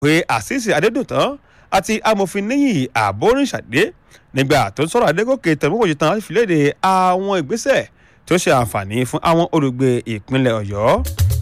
pé àṣìṣe adédùntàn àti amòfin níyì àbórìṣàdé nígbà tó ń sọ̀rọ̀ adégòkè tẹ̀mọ́kòjì tán láti fi léde àwọn ìgbésẹ̀ tó ṣe àǹfààní fún àwọn olùgbé ìpínlẹ̀ ọ̀yọ́.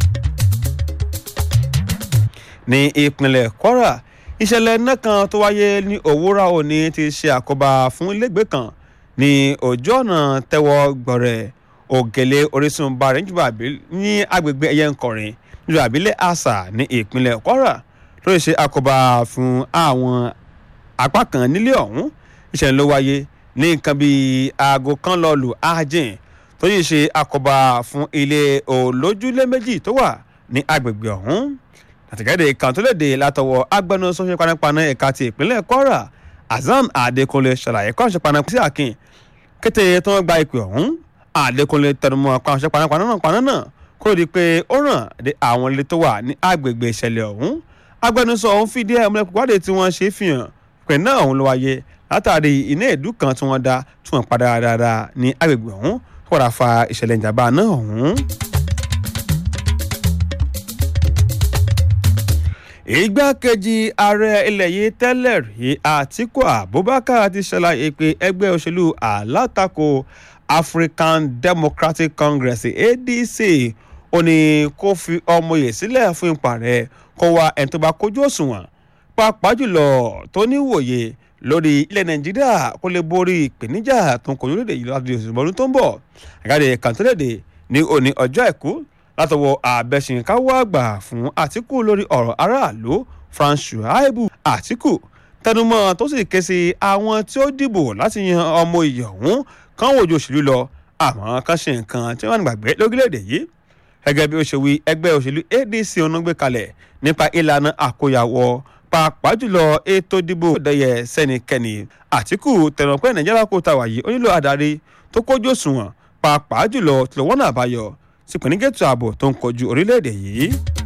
ní ìpínlẹ̀ kwara ìṣẹ̀lẹ̀ iná kan tó wáyé ní òwúrọ̀ òní ti ṣe àkóbá fún ilégbèé kan ní ojú ọ̀nà tẹ́wọ́ gbọ̀rẹ̀ ògèlè orísun bàrẹ̀ níjọba ní agbègbè ẹ̀yẹ nkọrin níjọba àbílẹ̀ àṣà ní ìpínlẹ̀ kwara ló ṣe àkóbá fún àwọn apá kan nílé ọ̀hún ìṣẹ̀lẹ̀ ló wáyé ní nǹkan bíi aago kan lọ lù ájìn tó yìí ṣe àkóbá fún ilé olójúlé méjì tó wà ní agbègbè ọ̀hún àtẹ̀jáde kan tó léde látọwọ́ agbẹnusọ ṣe panápaná ẹ̀ka ti ìpínlẹ̀ kwara azam adekunle ṣàlàyé kọ́ ṣe panápaná sí akin kété tó ń gba ìpè ọ̀hún adekunle tẹnumọ́ pa ṣe panápaná náà paná náà kó di pé ó ràn dé àwọn ilé tó wà ní agbègbè ìṣẹ̀lẹ̀ ọ̀hún agbẹnusọ ọ̀hún fìdí ẹ̀ múlẹ̀ pípàdé tí wọ́n ṣe fi hàn pé náà ọ̀hún ló wáyé látàrí iná èédú kan tí wọ́n dá tí wọ́n padà dáadáa ní agbègbè ọ̀hún kó padà fa ìṣẹ̀lẹ̀ ìjàmbá náà ọ̀hún. igbákejì ààrẹ ilẹ̀ yìí tẹ́lẹ̀ rí àtiku abubakar ti ṣàlàyé pé ẹgbẹ́ òṣèlú alátakò african democratic congress adc ó ní kó fi ọmọye sílẹ̀ fún ipa rẹ̀ kó wá ẹni tó bá kójú òṣùwọ̀n pàápàá jùlọ tó níwòye lórí ilẹ̀ nàìjíríà kó lè borí ìpèníjà tó ń kojú lédè yìí láti oṣù ọdún tó ń bọ̀ àgáde kàntólèdè ní òní ọjọ́ àìkú látọwọ́ àbẹ̀sìnkáwọ́ àgbà fún àtìkù lórí ọ̀rọ̀ aráàlú frank shuaibu àtìkù tẹnumọ́ tó sì ké sí àwọn tí ó dìbò láti yan ọmọ ìyọ̀hún kan wòjú òṣèlú lọ àmọ́ kan ṣe nǹkan tí wọ́n gbàgbé lórílẹ̀‐èdè yìí gẹ́gẹ́ bí ó ṣe wí ẹgbẹ́ òṣèlú adc onugbé kalẹ̀ nípa ìlànà àkóyawọ́ pàápàá jùlọ ètò ìdìbò dẹyẹ sẹ́nikẹ́ni àtìkù tẹnumọ́ pé nàìjíríà kò tàwà yìí ó nílò adarí tó kójú òṣùwọ̀n pàápàá jùlọ tìlọ́wọ́nà àbáyọ sí pẹ̀lúgẹ̀tù ààbò tó ń kojú orílẹ̀-èdè yìí.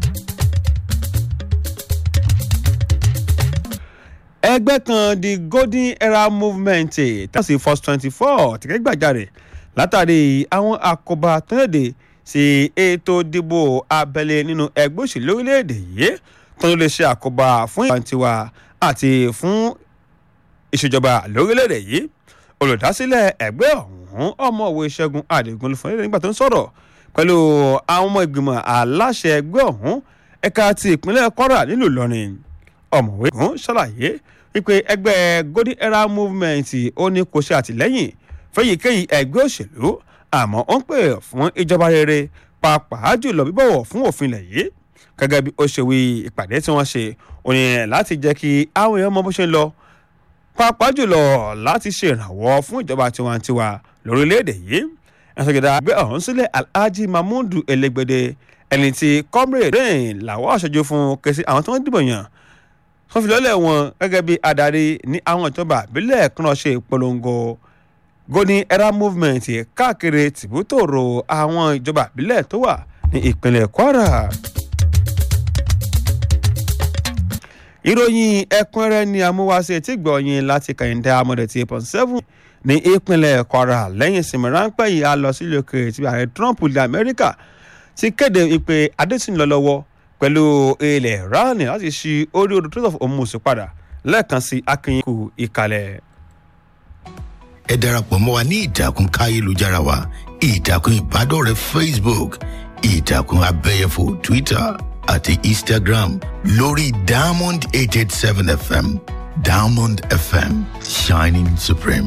ẹgbẹ́ kan the golden era movement tẹ́sí first twenty four tìkẹ́ gbàjarè látàrí àwọn àkóbá tó léde sí ètò ìdìbò abẹ́lé nínú ẹgbẹ́ òṣèlú orílẹ̀-èdè yìí tó lè ṣe àkóbá fún ìwàntiwa àti fún ìṣèjọba lórílẹ̀-èdè yìí olùdásílẹ̀ ẹgbẹ́ ọ̀hún ọmọọ̀wé ṣẹ́gun àdìgún ló fún ẹ̀rọ nígbà tó ń sọ̀rọ̀ pẹ̀lú àwọn ọmọ ìgbìmọ̀ aláṣẹ ẹgbẹ́ ọ̀hún ẹ̀ka ti ìpínlẹ̀ kwara nílùú ìlọrin ọ̀mọ̀wé kan ṣàlàyé wípé ẹgbẹ́ golden era movement ó ní kò ṣe àtìlẹ́yìn fẹ́yìkéyìí ẹgbẹ́ òṣèlú àmọ́ ó ń pè fún ìjọba rere pàápàá jùlọ bíbọ̀wọ̀ fún òfin ilẹ̀ yìí gẹ́gẹ́ bí ó ṣe wí ìpàdé tí wọ́n ṣe òyìn láti jẹ́ kí àwọn èèyàn mọ bó ṣe ń lọ pàápàá jùlọ láti ṣèrànwọ́ fún ìjọba tiwantiwa lórílẹ̀‐èdè yìí ẹ̀sọ́gẹ̀dà àgbẹ̀ ọ̀hún sílẹ̀ alhaji mahmudu elegbede ẹni tí comrade rain làwọn aṣojú fún kẹsí àwọn tí wọ́n dìbò yàn wọ́n fi lọ́lẹ̀ wọn gẹ́gẹ́ bí adarí ní àwọn ìjọba àbílẹ̀ kan ṣe ìpolongo golden era movement káàkiri tìbútòrò àwọn ìjọba àbílẹ̀ tó wà ní ìpínlẹ̀ kwara. ìròyìn ẹ̀kúnrẹ́rẹ́ ni amúwáṣe tí gbọ̀nyìn láti kàyìndé amọ̀dẹ̀ tí eight point seven ní ìpínlẹ̀ kwara lẹ́yìn ìsinmi ráńpẹ́ yìí a lọ sílé òkèèrè tí ààrẹ trump ilẹ̀ amẹ́ríkà ti kéde ìpè adésìn lọ lọ́wọ́ pẹ̀lú ilẹ̀ iran láti ṣí orí odò trade of hormuz padà lẹ́ẹ̀kan sí akínyìnkù ìkàlẹ̀. ẹ darapọ̀ mọ́ wa ní ìtàkùn káyélujára wa ìtàkùn ìbádọ́rẹ̀ẹ́ facebook ìtàkùn abẹ́yẹfò twitter àti instagram lórí diamond eight eight seven fm diamond fm shining supreme.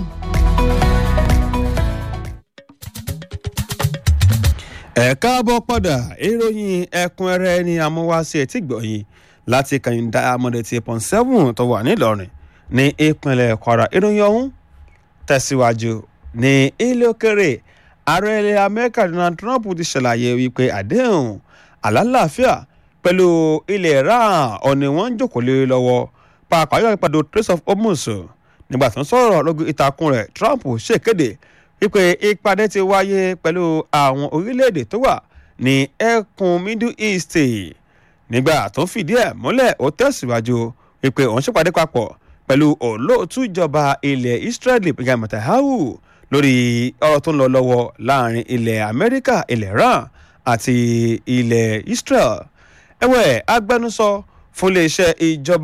ẹ káàbọ̀ padà ìròyìn ẹ̀kúnrẹ́rẹ́ ní amúwáṣe tí gbọ̀yìn láti kàyìndà amọ̀dé tí pọ̀n seven tó wà nílọrin ní ìpínlẹ̀ kwara ìròyìn ọ̀hún tẹ̀síwájú ní ilé òkèrè ààrẹ ilẹ̀ amẹ́ríkà donald trump ti ṣàlàyé wípé àdéhùn àlàáfíà pẹ̀lú ilẹ̀ iran ọ̀nì wọn ń jókòó lé lọ́wọ́ pàápàá yóò pàdé trace of hormuz nígbà tó ń sọ̀rọ̀ lórí ìtàkùn rẹ̀ trump ṣèkéde wípé ìpàdé ti wáyé pẹ̀lú àwọn orílẹ̀-èdè tó wà ní ẹkùn middle east nígbà tó ń fìdí ẹ̀ múlẹ̀ ó tẹ̀síwájú wípé òun ṣèpàdé papọ̀ pẹ̀lú olóòtú ìjọba ilẹ̀ israeli benjamin netanyahu lórí ọ̀rọ̀ tó ń lọ lọ́wọ́ láàrin ilẹ̀ amẹ́ríkà ilẹ̀ iran àti ilẹ̀ israel ẹ̀wẹ̀ agbẹnusọ fún iléeṣẹ́ ìjọba